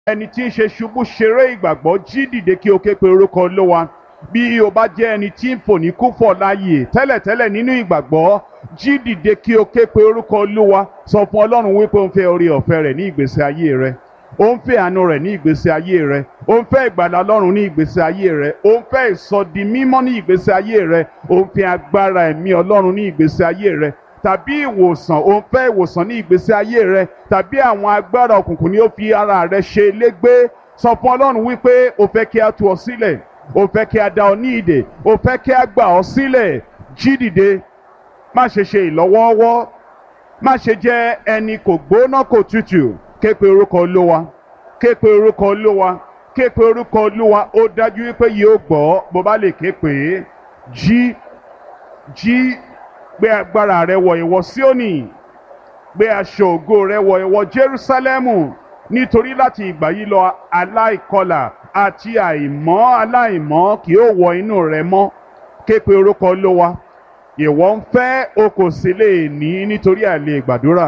ẹni tí ń ṣe ṣubú ṣeré ìgbàgbọ́ jí dìde kí o ké pe orúkọ olówa bí o bá jẹ́ ẹni tí ń fò ní kúfọ̀ láàyè tẹ́lẹ̀tẹ́lẹ̀ nínú ìgbàgbọ́ jí dìde kí o ké pe orúkọ olúwa sọ fún ọlọ́run wípé o ń fẹ́ orí ọ̀fẹ́ rẹ̀ ní ìgbésí ayé rẹ o ń fẹ́ àánú rẹ̀ ní ìgbésí ayé rẹ o ń fẹ́ ìgbàlà ọlọ́run ní ìgbésí ayé rẹ o ń fẹ́ ìsọdi mímọ́ ní ìgbésí ayé rẹ o ń fẹ́ agbára ẹ̀mí ọlọ́run ní ìgbésí ayé rẹ tàbí ìwòsàn o ń fẹ́ ìwòsàn ní ìgbésí ayé rẹ tàbí àwọn agbára òkùnkùn ni ó fi ara rẹ ṣe légbé sọ fún ọlọ́run wípé o fẹ́ kí a tú ọ sílẹ̀ o fẹ́ kí a dá ọ ní ìdè o fẹ́ kí a gbà ọ sílẹ̀ jí dìde má ṣe ṣe ìlọ́wọ́ọ́wọ́ má ṣe jẹ́ ẹni kò gbóná kò tutù ké pe orúkọ olówa ké pe orúkọ olówa ké pe orúkọ olúwa ó dájú wípé yóò gbọ́ bó bá lè ké pè é jí jí gbé agbára rẹ wọ̀ ìwọ Síónì gbé aṣọ ògo rẹ wọ̀ ìwọ Jerúsálẹ́mù nítorí láti ìgbà yìí lọ aláìkọlà àti àìmọ́ aláìmọ́ kì yóò wọ inú rẹ mọ́ ké pe orúkọ olówa ìwọ ń fẹ́ o kò sì lè ní nítorí àìlè gbàdúrà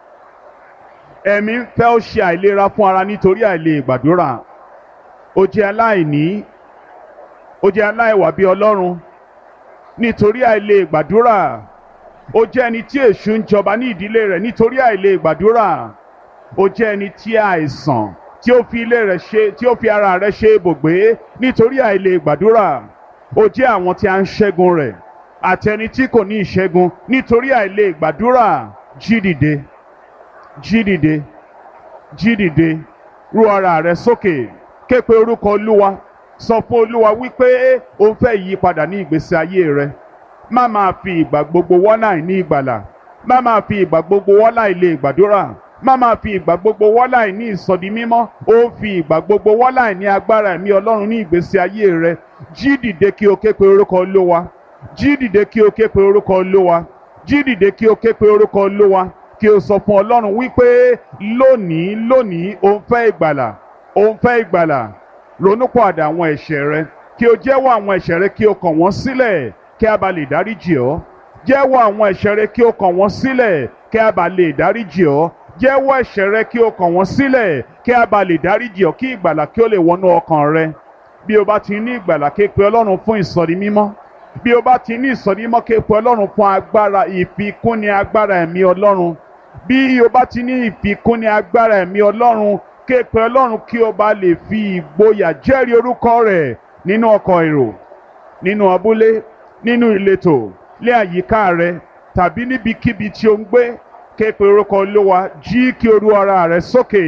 ẹ̀mí ń fẹ́ ó ṣe àìlera fún ara nítorí àìlè gbàdúrà ó jẹ́ aláìní ó jẹ́ aláìwà bí Ọlọ́run nítorí àìlè gbàdúrà ó jẹ́ ẹni tí èṣù ń jọba ní ìdílé rẹ̀ nítorí àìlè gbàdúrà ó jẹ́ ẹni tí àìsàn tí ó fi ilé rẹ̀ ṣe tí ó fi ara rẹ̀ ṣe ibùgbé nítorí àìlè gbàdúrà ó jẹ́ àwọn tí a ń ṣẹ́gun rẹ̀ àti ẹni tí kò ní ìṣẹ́gun nítorí àìlè gbàdúrà jí dìde jí dìde jí dìde rú ara rẹ sókè ké pe orúkọ olúwa sọ fún olúwa wípé o ń fẹ́ ìyípadà ní ìgbésí ayé rẹ má máa fi ìgbà gbogbo wọ́nà ní ìgbàlà má máa fi ìgbà gbogbo wọ́nà ilé gbàdúrà má máa fi ìgbà gbogbo wọ́nà ní ìsọdi mímọ́ ó ń fi ìgbà gbogbo wọ́nà ní agbára ẹ̀mí ọlọ́run ní ìgbésí ayé rẹ jí dìde kí o ké pe orúkọ olúwa jí dìde kí o ké pe orúkọ olúwa jí dìde kí o ké pe orúkọ olúwa kí o sọ fún ọlọ́run wípé lónìí lónìí o ń fẹ́ ìgbàlà o ń fẹ́ ìgbàlà ronúpọ̀àdà àwọn ẹ̀ṣẹ̀ rẹ kí o jẹ́wọ́ àwọn ẹ̀ṣẹ̀ rẹ kí o kàn wọ́n sílẹ̀ kí a bá lè dáríjì ọ́ jẹ́wọ́ àwọn ẹ̀ṣẹ̀ rẹ kí o kàn wọ́n sílẹ̀ kí a bá lè dáríjì ọ́ jẹ́wọ́ ẹ̀ṣẹ̀ rẹ kí o kàn wọ́n sílẹ̀ kí a bá lè dáríjì ọ́ kí ìgbàlà kí o lè wọnú ọkàn rẹ bí o bá ti ní ìgbàlà ké pe ọlọ́run fún ìsọ̀rí mímọ́ bí o bá ti ní ìsọ̀rí mímọ́ ké pe ọlọ́run fún agbára ìfikúnni agbára ẹ̀mí ọlọ́run bí o bá ti ní ìfikúnni agbára ẹ̀mí ọlọ́run ké pe ọlọ́run kí o bá lè fi ìgboyà jẹ́rìí orúkọ rẹ̀ nínú ọkọ̀ èrò nínú abúlé nínú ìletò lé àyíká rẹ tàbí níbikíbi tí o ń gbé ké pe orúkọ olúwa jí kí o rú ara rẹ sókè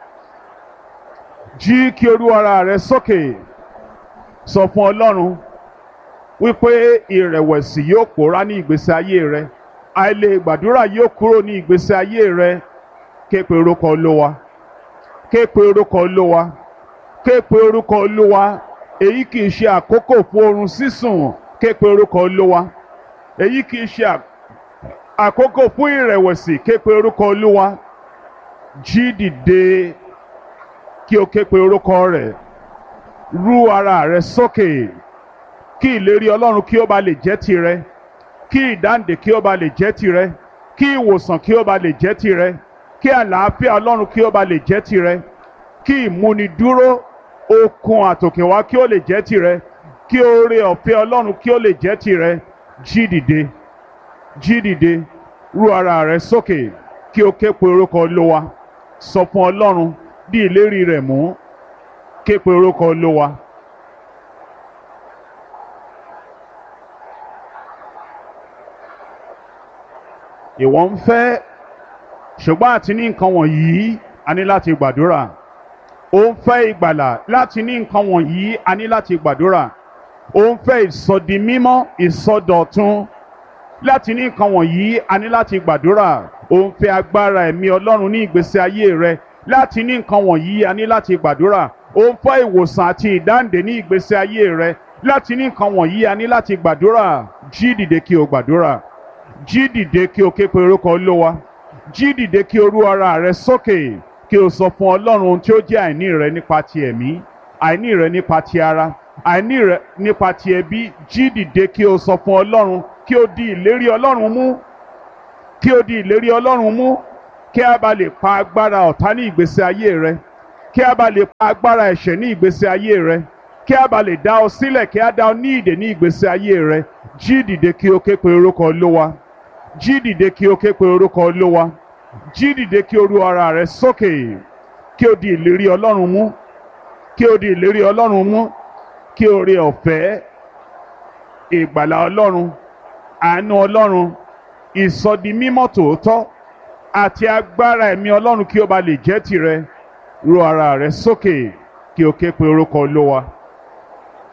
jí kí o rú ara rẹ sókè sọ fún ọlọ́run wípé ìrẹ̀wẹ̀sì yóò pòórá ní ìgbésí ayé rẹ àìlè gbàdúrà yóò kúrò ní ìgbésí ayé rẹ ké pe orúkọ olúwa ké pe orúkọ olúwa ké pe orúkọ olúwa èyí kì í ṣe àkókò fún oorun sísùn ké pe orúkọ olúwa èyí kì í ṣe àkókò fún ìrẹ̀wẹ̀sì ké pe orúkọ olúwa jí dìde kí o ké pe orúkọ rẹ̀ rú ara rẹ sókè kí ìlérí ọlọ́run kí ó ba lè jẹ́ tirẹ̀ kí ìdáǹdè kí ó ba lè jẹ́ tirẹ̀ kí ìwòsàn kí ó ba lè jẹ́ tirẹ̀ kí àlàáfíà ọlọ́run kí ó ba lè jẹ́ tirẹ̀ kí ìmúnidúró okun àtòkèwá kí ó lè jẹ́ tirẹ̀ kí oore ọ̀fẹ́ ọlọ́run kí ó lè jẹ́ tirẹ̀ jí dìde jí dìde rú ara rẹ sókè kí o ké pe orúkọ olówa sọ fún ọlọ́run bí ìlérí rẹ̀ mú ké pe orúkọ olówa. ìwọ ń fẹ́ ṣùgbọ́n àti ní nǹkan wọ̀nyí a ní láti gbàdúrà ó ń fẹ́ ìgbàlà láti ní nǹkan wọ̀nyí a ní láti gbàdúrà ó ń fẹ́ ìsọdi mímọ́ ìsọdọ̀tun láti ní nǹkan wọ̀nyí a ní láti gbàdúrà ó ń fẹ́ agbára ẹ̀mí ọlọ́run ní ìgbésí ayé rẹ láti ní nǹkan wọ̀nyí a ní láti gbàdúrà ó ń fẹ́ ìwòsàn àti ìdáǹdè ní ìgbésí ayé rẹ láti ní nǹkan wọ̀nyí a ní láti gbàdúrà jí dìde kí o gbàdúrà jí dìde kí o ké pe orúkọ olówa jí dìde kí o rú ara rẹ sókè kí o sọ fún ọlọ́run ohun tí ó jẹ́ àìní rẹ nípa ti ẹ̀mí àìní rẹ nípa ti ara àìní rẹ nípa ti ẹbí jí dìde kí o sọ fún ọlọ́run kí o di ìlérí ọlọ́run mú kí o di ìlérí ọlọ́run mú kí a bá lè pa agbára ọ̀tá ní ìgbésí ayé rẹ kí a bá lè pa agbára ẹ̀ṣẹ̀ ní ìgbésí ayé rẹ kí a bá lè dá ọ sílẹ̀ kí a dá ọ ní ìdè ní ìgbésí ayé rẹ jí dìde kí o ké pe orúkọ olówa jí dìde kí o ké pe orúkọ olówa jí dìde kí o ru ara rẹ sókè kí o di ìlérí ọlọ́run mú kí o di ìlérí ọlọ́run mú kí o rí ọ̀fẹ́ ìgbàlà ọlọ́run àánú ọlọ́run ìsọdi mímọ́ tòótọ́ àti agbára ẹ̀mí ọlọ́run kí o bá lè jẹ́ tirẹ̀ ru ara rẹ sókè kí o ké pe orúkọ olówa.